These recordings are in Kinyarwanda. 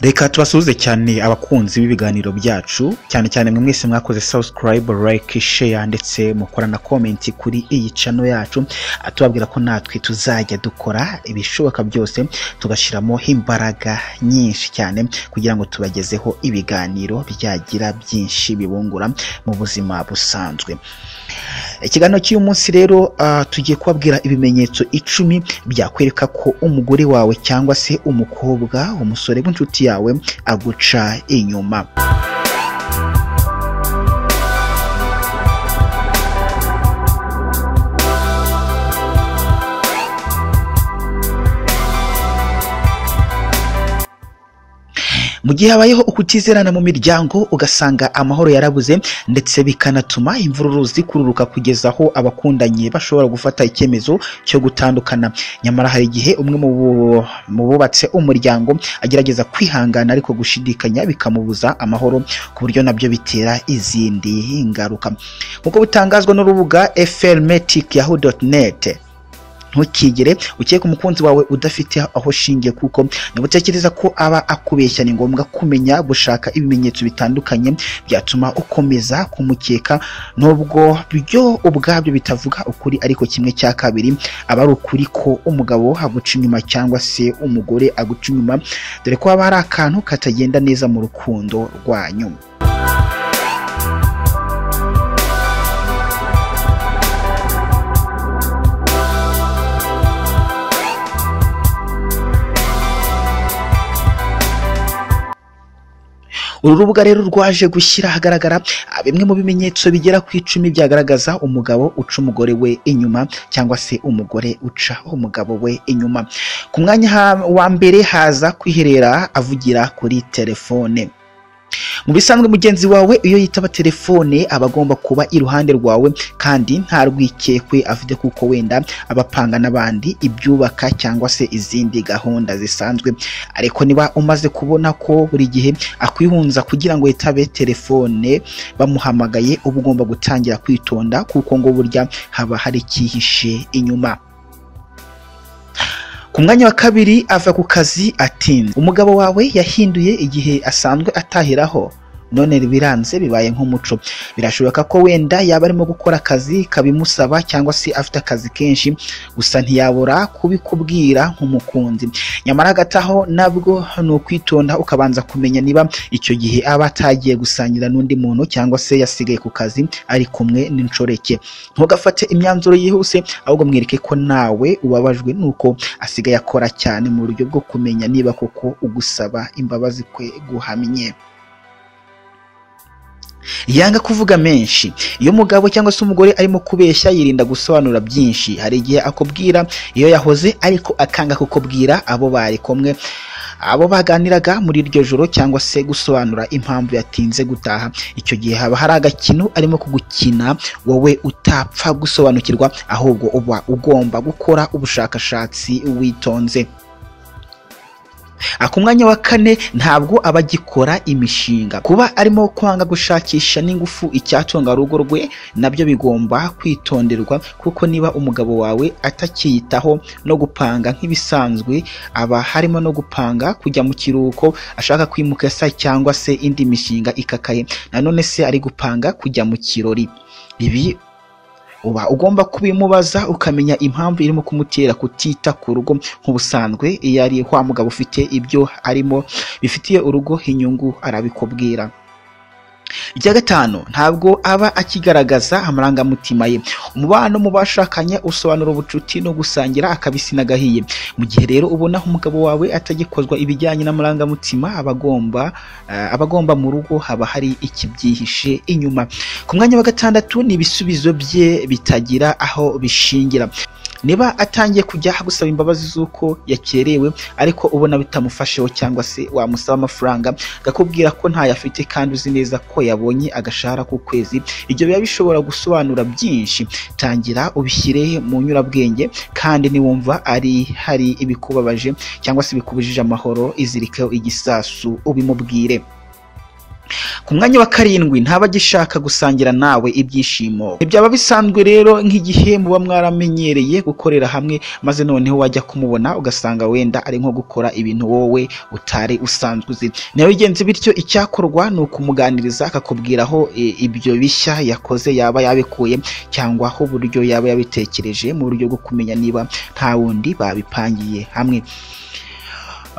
reka tubasuhuze cyane abakunzi b'ibiganiro byacu cyane cyane mwe mwese mwakoze subscribe like share ndetse mukora na comment kuri iyi channel yacu Ah, tubabwira ko natwe tuzajya dukora ibishoboka byose tugashyiramo imbaraga nyinshi cyane kugira ngo tubagezeho ibiganiro byagira byinshi bibungura mu buzima busanzwe ikiganiro cy'uyu munsi rero ah, tugiye kubabwira ibimenyetso icumi byakwereka ko umugore wawe cyangwa se umukobwa umusore w'inshuti yawe aguca inyuma mu gihe habayeho ukutizerana mu miryango ugasanga amahoro yarabuze ndetse bikanatuma imvururu zikururuka kugeza aho abakundanye bashobora gufata icyemezo cyo gutandukana nyamara hari igihe umwe mu bu- mu bubatse umuryango agerageza kwihangana ariko gushidikanya bikamubuza amahoro ku buryo nabyo bitera izindi ngaruka nk'uko bitangazwa n'urubuga frmetic yahoo net ntukigere ukeke umukunzi wawe udafite aho shingiye kuko ntibutekereza ko aba akubeshya ni ngombwa kumenya gushaka ibimenyetso bitandukanye byatuma ukomeza kumukeka nubwo byo ubwabyo bitavuga ukuri ariko kimwe cya kabiri aba ari ukuri ko umugabo aguca inyuma cyangwa se umugore aguca inyuma dore ko haba hari akantu katagenda neza mu rukundo rwanyu uru rubuga rero rwaje gushyira ahagaragara ah, bimwe mu bimenyetso bigera ku icumi byagaragaza umugabo uca umugore we inyuma cyangwa se umugore uca umugabo we inyuma ku mwanya ha- wa mbere haza kwiherera avugira kuri telefone mu bisanzwe mugenzi wawe iyo yitaba telefone aba agomba kuba iruhande rwawe kandi nta rwikekwe afite kuko wenda aba apanga n'abandi ibyubaka cyangwa se izindi gahunda zisanzwe ariko niba umaze kubona ko buri gihe akwihunza kugira ngo yitabe telefone bamuhamagaye uba ugomba gutangira kwitonda kuko ngo burya haba hari icyihishe inyuma ku mwanya wa kabiri ava ku kazi atinze umugabo wawe yahinduye igihe asanzwe atahiraho none biranze bibaye nk'umuco birashoboka ko wenda yaba arimo gukora akazi kabimusaba cyangwa se afite akazi kenshi gusa ntiyabura kubikubwira nk'umukunzi nyamara hagati aho nabwo ni ukwitonda ukabanza kumenya niba icyo gihe aba atagiye gusangira n'undi muntu cyangwa se yasigaye ku kazi ari kumwe n'inshoreke ntugafate imyanzuro yihuse ahubwo mwereke ko nawe ubabajwe nuko asigaye akora cyane mu buryo bwo kumenya niba koko ugusaba imbabazi kwe guhamye yanga kuvuga menshi iyo umugabo cyangwa se umugore arimo kubeshya yirinda gusobanura byinshi hari igihe akubwira iyo yahoze ariko akanga kukubwira abo bari kumwe abo baganiraga muri iryo joro cyangwa se gusobanura impamvu yatinze gutaha icyo gihe haba hari agakino arimo kugukina wowe utapfa gusobanukirwa ahubwo uba ugomba gukora ubushakashatsi witonze ku mwanya wa kane ntabwo aba agikora imishinga kuba arimo kwanga gushakisha n'ingufu icyatunga urugo rwe nabyo bigomba kwitonderwa kuko niba umugabo wawe atacyiyitaho no gupanga nk'ibisanzwe aba harimo no gupanga kujya mu kiruhuko ashaka kwimuka se cyangwa se indi mishinga ikakaye nanone se ari gupanga kujya mu kirori ibi uba ugomba kubimubaza ukamenya impamvu irimo kumutera kutita ku rugo nk'ubusanzwe iyo ari wa mugabo ufite ibyo arimo bifitiye urugo inyungu arabikubwira icya gatanu ntabwo aba akigaragaza amarangamutima ye umubano mu bashakanye usobanura ubucuti no gusangira akabisi n'agahiye mu gihe rero ubona umugabo wawe atagikozwa ibijyanye n'amarangamutima aba agomba eh, aba agomba mu rugo haba hari ikibyihishe inyuma ku mwanya wa gatandatu ni ibisubizo bye bitagira aho bishingira niba atangiye kujya agusaba imbabazi z'uko yakerewe ariko ubona bitamufasheho cyangwa se wamusaba amafaranga akakubwira ko ntayo afite kandi uzi neza ko yabonye agashahara k'ukwezi ibyo biba bishobora gusobanura byinshi tangira ubishyire mu nyurabwenge kandi niwumva ari hari ibikubabaje cyangwa se bikubujije amahoro izirikeho igisasu ubimubwire ku mwanya wa karindwi ntaba agishaka gusangira nawe ibyishimo ntibyaba bisanzwe rero nk'igihe muba mwaramenyereye gukorera hamwe maze noneho wajya kumubona ugasanga wenda ari nko gukora ibintu wowe utari usanzwe uzi ntibigenze bityo icyakorwa ni ukumuganiriza akakubwira aho e, ibyo bishya yakoze yaba yabikuye cyangwa aho uburyo yaba yabitekereje mu buryo bwo kumenya niba nta wundi babipangiye hamwe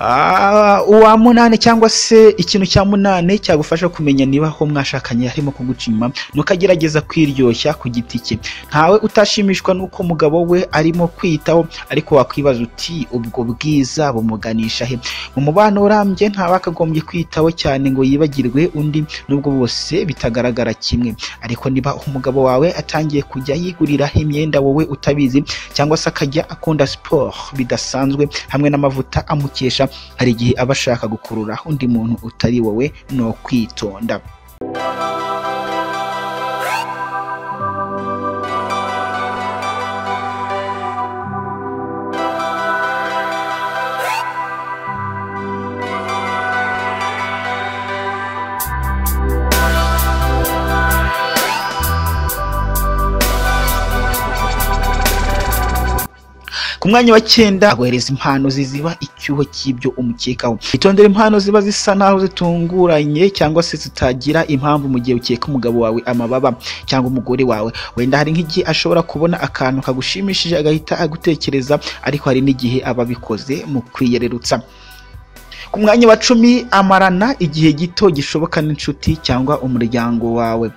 Ah, uwa munane cyangwa se ikintu cya munane cyagufasha kumenya niba aho mwashakanye harimo kuguca inyuma nukagerageza kwiryoshya ku giti cye ntawe utashimishwa n'uko umugabo we arimo kwiyitaho ariko wakwibaza uti ubwo bwiza bumuganisha he mu mubano urambye ntawakagombye kwiyitaho cyane ngo yibagirwe undi nubwo bose bitagaragara kimwe ariko niba umugabo wawe atangiye kujya yigurira imyenda wowe utabizi cyangwa se akajya akunda siporo bidasanzwe hamwe n'amavuta amukesha hari igihe aba ashaka gukurura undi muntu utari wowe ni ukwitonda ku mwanya wa cyenda aguhereza impano ziziba icyuho cy'ibyo umukekaho itondere impano ziba zisa naho zitunguranye cyangwa se zitagira impamvu mu gihe ukeka umugabo wawe amababa cyangwa umugore wawe wenda hari nk'igihe ashobora kubona akantu kagushimishije agahita agutekereza ariko hari n'igihe aba abikoze mu kwiyererutsa ku mwanya wa cumi amarana igihe gito gishoboka n'inshuti cyangwa umuryango wawe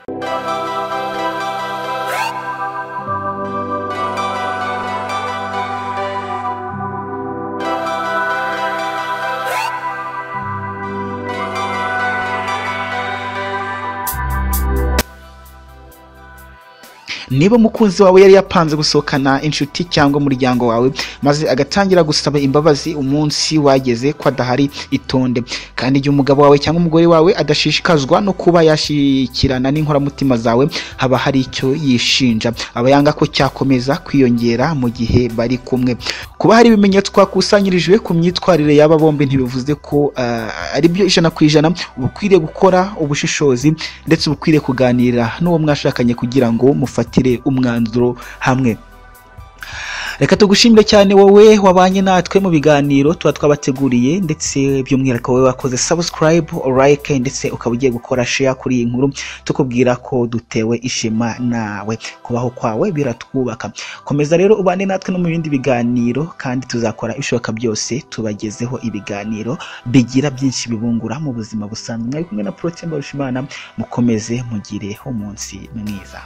niba umukunzi wawe yari yapanze gusohokana inshuti cyangwa umuryango wawe maze agatangira gusaba imbabazi umunsi wageze ko adahari itonde kandi igihe umugabo wawe cyangwa umugore wawe adashishikazwa no kuba yashyikirana n'inkoramutima zawe haba hari icyo yishinja aba yanga ko cyakomeza kwiyongera mu gihe bari kumwe kuba hari ibimenyetso twakusanyirijwe ku myitwarire y'aba bombi ntibivuze ko ah, ari byo ijana ku ijana uba ukwiriye gukora ubushishozi ndetse uba ukwiriye kuganira n'uwo mwashakanye kugira ngo mufate mufatire umwanzuro hamwe reka tugushimire cyane wowe wabanye natwe mu biganiro tuba twabateguriye ndetse by'umwihariko wowe wakoze subscribe like ndetse ukaba ugiye gukora share kuri iyi nkuru tukubwira ko dutewe ishema nawe kubaho kwawe biratwubaka komeza rero ubane natwe no mu bindi biganiro kandi tuzakora ibishoboka byose tubagezeho ibiganiro bigira byinshi bibungura mu buzima busanzwe mwari kumwe na Protais Mbarushimana mukomeze mugire umunsi mwiza